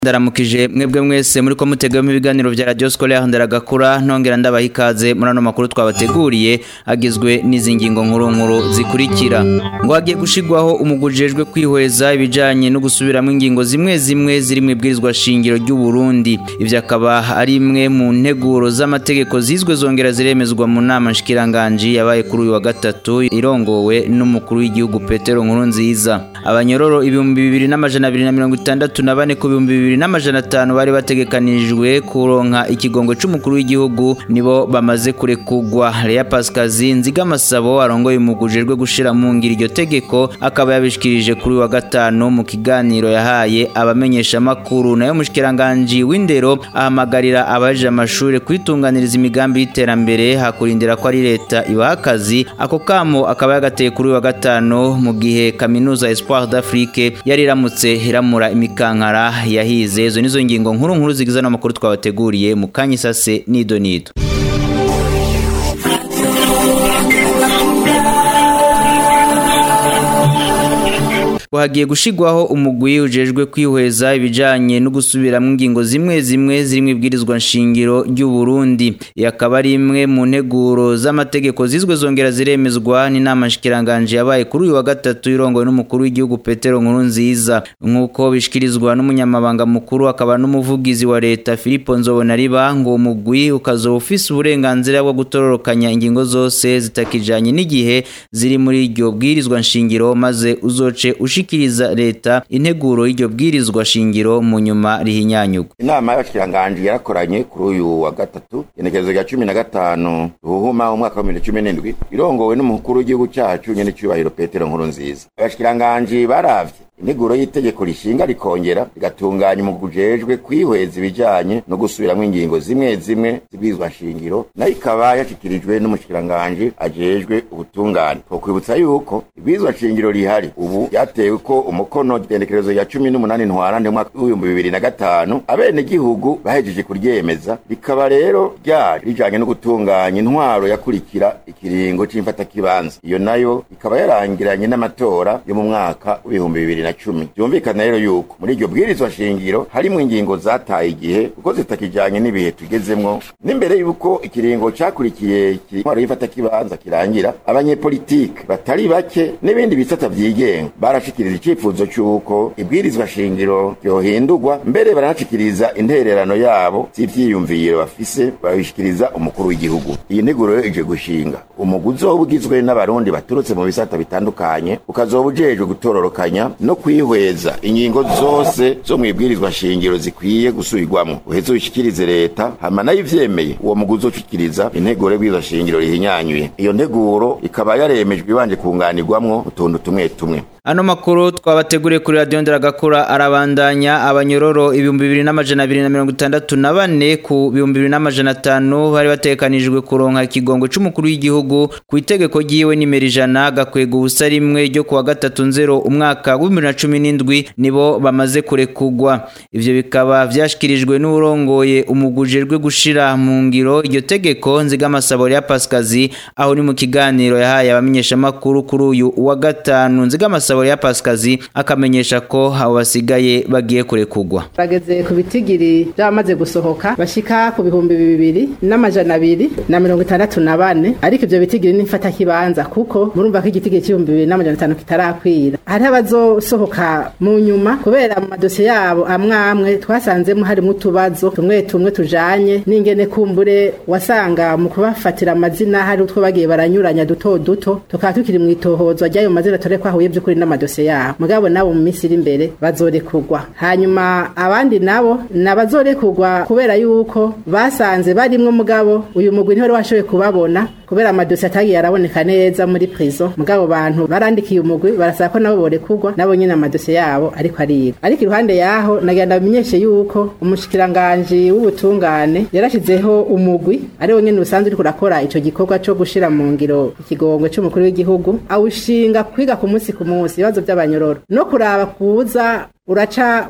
ndaramukije mwebwe mwese muri ko mutegamo ibiganiro vya Radio Scolaire ndaragakura ntongera ndabaha ikaze muri ano makuru twabateguriye agizwe n'izi ngingo nkuru nkuru zikurikira ngo hagiye gushigwaho umugujejwe kwihweza ibijanye no gusubiramo ingingo zimwe zimwe ziri mu ibwirizwa shingiro ry'u Burundi ivyo akaba ari imwe mu nteguro z'amategeko zizwe zongera ziremezwa mu nama nshikiranganje yabaye kuri uyu wa gatatu irongowe n'umukuru w'igihugu Petero Nkurunziza abanyororo ibihumbi bibiri n'amajana abiri na mirongo itandatu na bane ku bihumbi bibiri n'amajana atanu bari bategekanijwe kuronka ikigongo c'umukuru w'igihugu nibo bamaze kurekugwa Lea Pascazi Nzigamasabo arongoye umugujejwe gushira mu ngiro iryo tegeko akaba yabishikirije kuri wa gatanu mu kiganiro yahaye abamenyesha makuru nayo mushikiranganje w'indero ahamagarira abaje amashuri kwitunganiriza imigambi y'iterambere hakurindira ko ari leta ibaha akazi ako kamo akaba yagateye kuri wa gatanu mu gihe kaminuza Espoir d'Afrique yari iramutse iramura imikankara yahize izo nizo ngingo nkuru nkuru zigize n'amakuru twabateguriye mu kanya isase nido nido hagiye gushigwaho umugwi ujejwe kwihweza ibijanye no gusubiramwo ingingo zimwe zimwe ziri mu ibwirizwa nshingiro ry'u Burundi yakaba ari imwe mu nteguro z'amategeko zizwe zongera ziremezwa n'inama nshikiranganje yabaye kuri uyu wa gatatu irongowe n'umukuru w'igihugu Petero Nkurunziza nk'uko bishikirizwa n'umunyamabanga mukuru akaba n'umuvugizi wa leta Filipo Nzobonariba ngo umugwi ukazoba ufise uburenganzira bwo gutororokanya ingingo zose zitakijanye n'igihe ziri muri iryo bwirizwa nshingiro maze uzoce ushi gushikiriza leta integuro y'iryo bwirizwa shingiro mu nyuma rihinyanyugwa inama y'abashikiranganje yarakoranye kuri uyu wa gatatu igenekerezo rya cumi na gatanu ruhuma umwaka wa bibiri cumi n'indwi irongowe n'umukuru w'igihugu cacu nyene cubahiro petero nkuru nziza abashikiranganje baravye integuro y'itegeko rishinga rikongera rigatunganya umugujejwe kwihweza ibijanye no gusubiramwo ingingo zimwe zimwe zibwirizwa nshingiro nayo ikaba yashikirijwe n'umushikiranganje ajejwe ubutungane twokwibutsa yuko ibwirizwa nshingiro rihari ubu ryatewe ko umukono igenekerezo ya cumi n'umunani ntwarante umwaka w'ibihumbi bibiri na gatanu abenegihugu bahejeje kuryemeza rikaba rero ryari rijanye no gutunganya intwaro yakurikira ikiringo c'imfatakibanza iyo nayo ikaba yarangiranye n'amatora yo mu mwaka w'ibihumbi bibiri na cumi byumvikana rero yuko muri iryo bwirizwa shingiro harimwo ingingo zataye igihe kuko zitakijanye n'ibihe tugezemwo n'imbere yuko ikiringo cakurikiye intwaro y'ifatakibanza kirangira abanyepolitike batari bake n'ibindi bisata vyigenga barashikiriza icifuzo c'uko ibwirizwa shingiro ryohindurwa mbere baranashikiriza intererano yabo z'ivyiyumviro bafise babishikiriza umukuru w'igihugu iyi nteguro yo ije gushinga umugwi uzoba ugizwe n'abarundi baturutse mu bisata bitandukanye ukazoba ujejwe gutororokanya no kwihweza ingingo zose zo mu ibwirizwa shingiro zikwiye gusubirwamo uheze ubishikirize leta hama nayo ivyemeye uwo mugwi uzoshikiriza integuro y'ibwirizwa shingiro rihinyanyuye iyo nteguro ikaba yaremejwe ibanje kunganirwamwo utuntu tumwe tumwe Ano makuru twabateguriye kuri radio Ndaragakura arabandanya abanyororo ibihumbi bibiri n'amajana abiri na mirongo itandatu na bane ku bihumbi bibiri n'amajana atanu bari batekanijwe kuronka ikigongo c'umukuru w'igihugu ku itegeko ryiwe nimero ijana gakwega ubusa rimwe ryo kuwa gatatu nzero umwaka w'ibihumbi na cumi n'indwi nibo bamaze kurekugwa ivyo bikaba vyashikirijwe n'urongoye umugujejwe gushira mu ngiro iryo tegeko nzigamasabo ya Pascazi aho ni mu kiganiro yahaye abamenyeshamakuru kuri uyu wa gatanu nzigamasabo Sabori ya Pascazi akamenyesha ko abo basigaye bagiye kurekugwa. Bageze ku bitigiri byamaze gusohoka bashika ku bihumbi bibiri n'amajana abiri na mirongo itandatu na bane ariko ivyo bitigiri n'imfata kibanza kuko murumva ko igitigiri c'ibihumbi bibiri n'amajana atanu kitarakwira. Hari abazosohoka mu nyuma kubera mu madosiye yabo amwe amwe twasanzemo harimo utubazo tumwe tumwe tujanye n'ingene kumbure wasanga mu kubafatira amazina hari utwo bagiye baranyuranya duto duto tukaba tukiri mu itohozwa ry'ayo mazina tore ko ahuye by'ukuri n'amadosiye yabo mugabo nabo mu minsi iri imbere bazorekurwa hanyuma abandi nabo nabazorekurwa kubera yuko basanze barimwo mugabo uyu mugwi ntiwari washoboye kubabona kubera amadosiye atagiye araboneka neza muri prison mugabo bantu barandikiye umugwi barasaba ko nabo borekurwa nabo nyine amadosiye yabo ariko ariga ariko iruhande yaho nagenda bimenyeshe yuko umushikiranganji w'ubutungane yarashizeho umugwi ari wo nyene usanzwe uriko urakora ico gikorwa co gushira mu ngiro ikigongwe c'umukuru w'igihugu awushinga kwiga ku munsi ku munsi ibibazo by'abanyororo no kuraba kuza uraca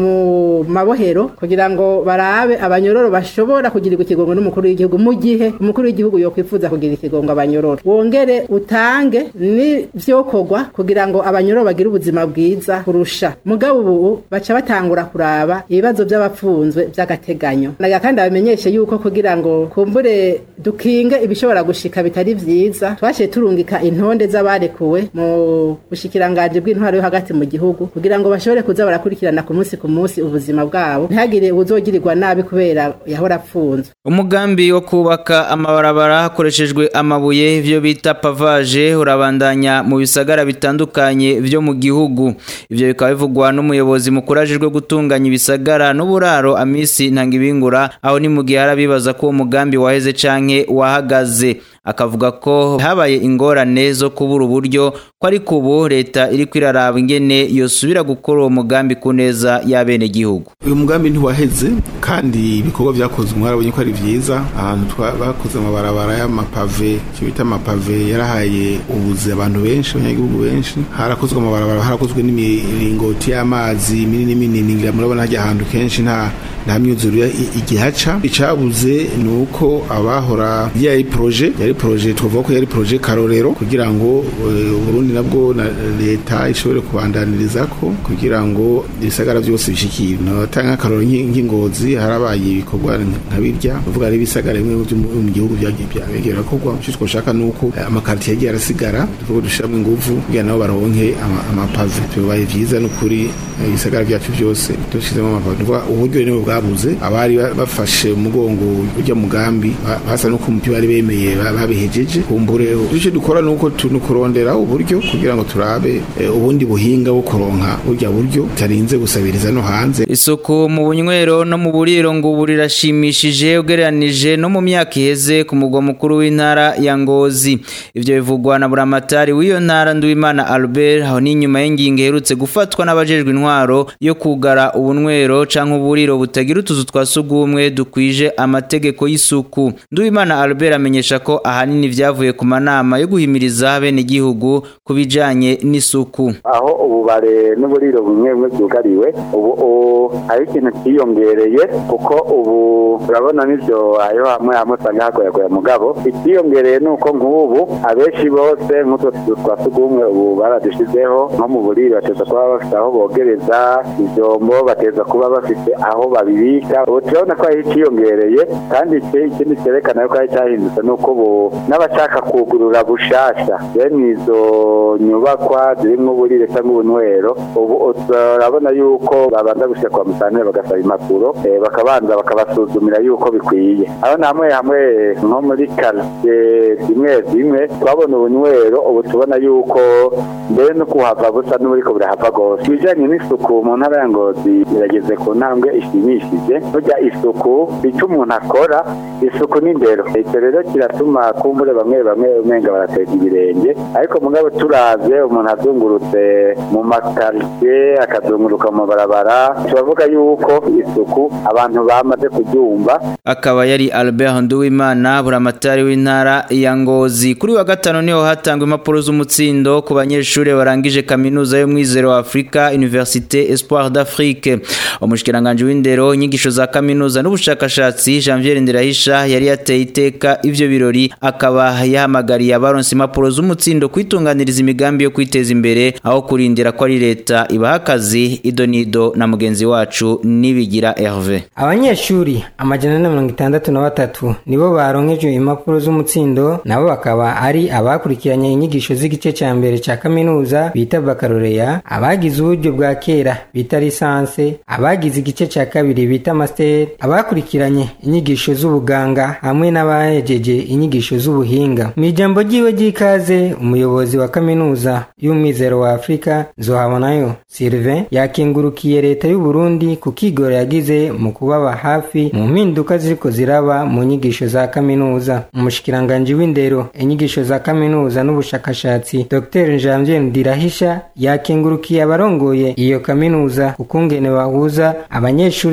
mu mabohero kugira ngo barabe abanyororo bashobora kugirirwa ikigongo n'umukuru w'igihugu mu gihe umukuru w'igihugu yokwifuza kugira ikigongo abanyororo wongere utange n'ivyokorwa kugira ngo abanyororo bagire ubuzima bwiza kurusha mugabo ubu baca batangura kuraba ibibazo by'abapfunzwe by'agateganyo naga kandi abamenyeshe yuko kugira ngo kumbure dukinge ibishobora gushika bitari vyiza twashiye turungika intonde z'abarekuwe mu bushikiranganje bw'intwaro yo hagati mu gihugu kugira ngo bashobore kuza barakurikirana ku munsi ku munsi ubuzima bwabo ntihagire uzogirirwa nabi kubera yahora apfunzwe umugambi wo kubaka amabarabara hakoreshejwe amabuye ivyo bita pavage urabandanya mu bisagara bitandukanye vyo mu gihugu ivyo bikaba bivugwa n'umuyobozi mukuru ajejwe gutunganya ibisagara n'uburaro amisi ntangibingura aho ni mu gihe harabibaza ko uwo mugambi waheze canke wahagaze akavuga ko habaye ingorane zo kubura uburyo ko ariko ubu leta iriko iraraba ingene yosubira gukora uwo mugambi ku neza y'abene gihugu uyu mugambi ntiwaheze kandi ibikorwa vyakozwe mwarabonye ko ari vyiza ahantu bakoze amabarabara y'amapave icyo bita amapave yarahaye ubuzi abantu benshi abanyagihugu benshi harakozwe amabarabara harakozwe n'imiringoti y'amazi minini minini ngira murabona hajya ahantu kenshi nta nta myuzurire igihaca icabuze ni uko abahora yari proje yari proje tuvuga ko yari proje karorero kugira ngo Burundi nabwo na leta ishobore kubandaniriza ko kugira ngo ibisagara byose bishikire natanga karoro nk'ingozi harabaye ibikorwa nka birya uvuga ari ibisagara bimwe byo mu gihugu byabegera kogwa cyo twoshaka nuko amakartier yagiye arasigara tuvuga dushiramo ingufu kugira nabo baronke amapave bibaye vyiza n'ukuri ibisagara byacu byose dushizemo amapave uburyo ni bwabuze abari bafashe umugongo ujya mugambi basa no kumupira bari bemeye babihejeje kumbure icyo dukora nuko tunukurondera uburyo kugira ngo turabe ubundi buhinga bwo kuronka burya buryo tarinze gusabiriza no hanze isuku mu bunywero no mu buriro ngo ubu rirashimishije ugereranije no mu myaka iheze ku mugwa mukuru w'intara ya Ngozi ivyo bivugwa na buramatari w'iyo ntara Nduwimana Albert aho ni nyuma y'ingingo iherutse gufatwa n'abajejwe intwaro yo kugara ubunywero canke uburiro butagira utuzu twa sugumwe dukwije amategeko y'isuku Nduwimana Albert amenyesha ko ahanini vyavuye ku manama yo guhimiriza bene gihugu kubijanye n'isuku aho ububare n'uburiro bumwe bumwe byugariwe ubu hari ikintu cyiyongereye kuko ubu urabona n'ibyo ayo hamwe hamwe usanga hagoyagoya mugabo ikiyongereye ni uko nk'ubu abenshi bose nk'utwo tuzu twa sugumwe ubu baradushizeho nko mu buriro bateza kuba bafite aho bogereza ivyombo bateza kuba bafite aho babibika ubu turabona ko hari ikiyongereye kandi ikindi cyerekana yuko hari cyahindutse ni uko ubu n'abashaka kugurura bushasha bene izo nyubakwa zirimo uburire cyangwa ubunywero ubu turabona yuko babanza gushyira kwa musanire bagasaba impapuro bakabanza bakabasuzumira yuko bikwiye aho na hamwe hamwe nko muri karitsiye zimwe zimwe twabona ubunywero ubu tubona yuko mbere no kuhava busa n'uburiko burahava rwose ibijyanye n'isuku mu ntara ya ngozi birageze ku ntambwe ishimishije burya isuku icyo umuntu akora isuku n'indero icyo rero kiratuma kumbure bamwe bamwe umenga barateza ibirenge ariko mugabo turavye umuntu azungurutse mu makaritsiye akazunguruka mu mabarabara turavuga yuko isuku abantu bamaze kuryumva akaba yari Albert Nduwimana buramatari w'intara ya Ngozi kuri wa gatano niho hatangwa impapuro z'umutsindo ku banyeshuri barangije kaminuza yo mwizero wa Afrika Université Espoir d'Afrique umushikiranganje w'indero inyigisho za kaminuza n'ubushakashatsi Janvier Ndirahisha yari yateye iteka ivyo birori akaba yahamagariye abaronse impapuro z'umutsindo kwitunganiriza imigambi yo kwiteza imbere aho kurindira ko ari leta ibaha akazi idonido na mugenzi wacu nibigira Hervé abanyeshuri amajana na mirongo itandatu na batatu nibo baronkejwe impapuro z'umutsindo nabo bakaba ari abakurikiranye inyigisho z'igice cya mbere cya kaminuza bita bakaroreya abagize uburyo bwa kera bita lisanse abagize igice cya kabiri bita master abakurikiranye inyigisho z'ubuganga hamwe n'abahejeje inyigisho z'ubuhinga mu ijambo ryiwe ry'ikaze umuyobozi wa kaminuza y'umwizero wa afurika zohabonayo sylvain yakengurukiye leta y'u Burundi ku kigoro yagize mu kubaba hafi mu mpinduka ziriko ziraba mu nyigisho za kaminuza umushikiranganji w'indero inyigisho za kaminuza n'ubushakashatsi dr janvier ndirahisha yakengurukiye abarongoye iyo kaminuza ukungene bahuza abanyeshuri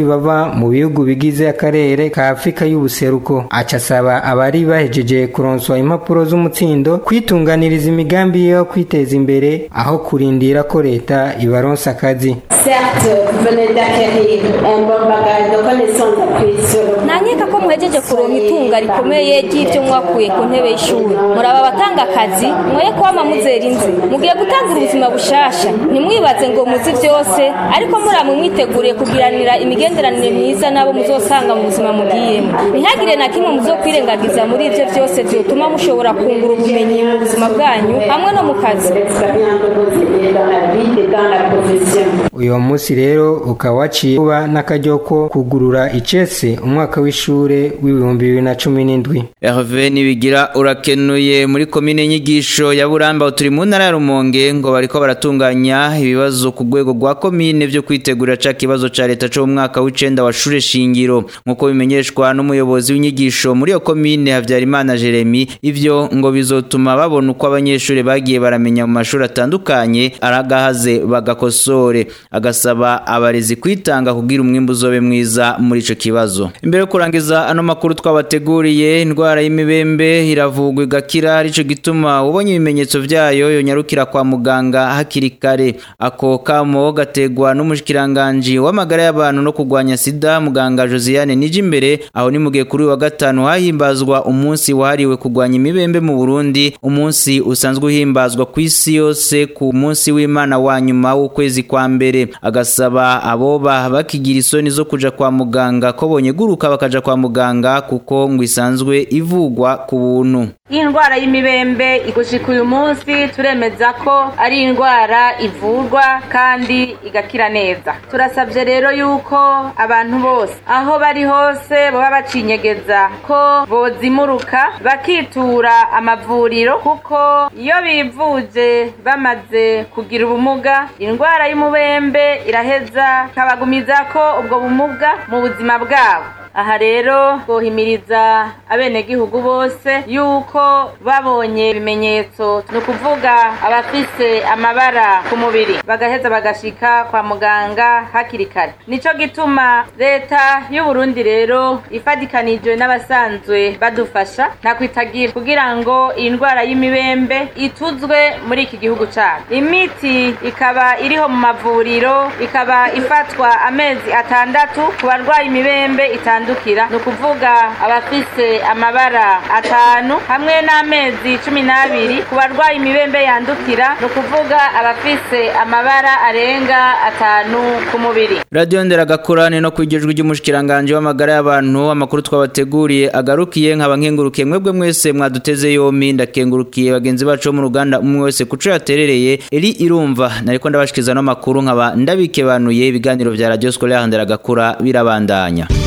bava mu bihugu bigize akarere ka afurika y'ubuseruko aca asaba abari bahejeje kuronswa impapuro z'umutsindo kwitunganiriza imigambi yo kwiteza imbere aho kurindira ko leta ibaronsa akazi Certes, vous venez d'acquérir un bon bagage de connaissances apprises sur le nankeka ko muhejeje kuronka itunga rikomeye ry'ibyo mwakuye ku ntebe y'ishuri muraba abatanga akazi mwoye kwama muzera inzi mugiye gutangira ubuzima bushasha ntimwibaze ngo muzi byose ariko muramwe mwiteguriye kugiranira imigenderanire myiza n'abo muzosanga mu buzima mugiyemo ntihagire na kimwe muzokwirengagiza muri ibyo byose byotuma mushobora kungura ubumenyi mu buzima bwanyu hamwe no mu kazi l'expérience de vos idées dans la vie et dans la profession. uyu munsi rero ukaba waciye kuba n'akaryo ko kugurura icese umwaka w'ishure w'ibihumbi bibiri na cumi n'indwi Herve nibigira urakenuye muri komine nyigisho ya Buramba turi mu ntara ya Rumonge ngo bariko baratunganya ibibazo ku rwego rwa komine byo kwitegurira ca kibazo ca leta cyo mu mwaka w'icenda wa shure shingiro nkuko bimenyeshwa n'umuyobozi w'inyigisho muri iyo komine Havyarimana Jeremy ivyo ngo bizotuma babona uko abanyeshuri bagiye baramenya mu mashuri atandukanye aragahaze bagakosore agasaba abarezi kwitanga kugira umwimbu uzobe mwiza muri ico kibazo imbere yo kurangiza ano makuru twabateguriye indwara y'imibembe iravugwa igakira arico gituma ubonye ibimenyetso vyayo yonyarukira kwa muganga hakiri kare ako kamo gategwa n'umushikiranganje w'amagara y'abantu no kurwanya sida muganga Josiane Nijimbere aho ni mugihe kuri uyu wa gatanu hahimbazwa umunsi wahariwe kurwanya imibembe mu Burundi umunsi usanzwe uhimbazwa ku isi yose ku munsi w'Imana wa nyuma w'ukwezi kwa mbere agasaba aboba bakigira isoni zo kuja kwa muganga ko bonyeguruka bakaja kwa muganga kuko ngo isanzwe ivugwa ku buntu iyi ndwara y'imibembe gushika uyu munsi turemeza ko ari indwara ivurwa kandi igakira neza turasabye rero yuko abantu bose aho bari hose baba bacinyegeza ko bozimuruka bakitura amavuriro kuko iyo bivuje bamaze kugira ubumuga indwara y'umubembe iraheza ikabagumiza ko ubwo bumuga mu buzima bwabo aha rero twohimiriza abenegihugu bose yuko babonye ibimenyetso ni ukuvuga abafise amabara ku mubiri bagaheza bagashika kwa muganga hakiri kare nico gituma leta y'u Burundi rero ifadikanijwe n'abasanzwe badufasha ntakwitagira kugira ngo iyi ndwara y'imibembe ituzwe muri iki gihugu cacu imiti ikaba iriho mu mavuriro ikaba ifatwa amezi atandatu ku barwaye imibembe itandukira ni ukuvuga abafise amabara atanu hamwe n'amezi cumi n'abiri ku barwaye imibembe yandukira ni ukuvuga abafise amabara arenga atanu ku mubiri radiyo nderagakurane no kwigejwe ry'umushikiranganje w'amagara y'abantu amakuru twabateguriye agarukiye nkaba nkengurukiye mwebwe mwese mwaduteze yombi ndakengurukiye bagenzi bacu bo mu ruganda umwe wese kuco yaterereye eri irumva nariko ndabashikiza no makuru nkaba ndabikebanuye ibiganiro vya radio scolaire nderagakura birabandanya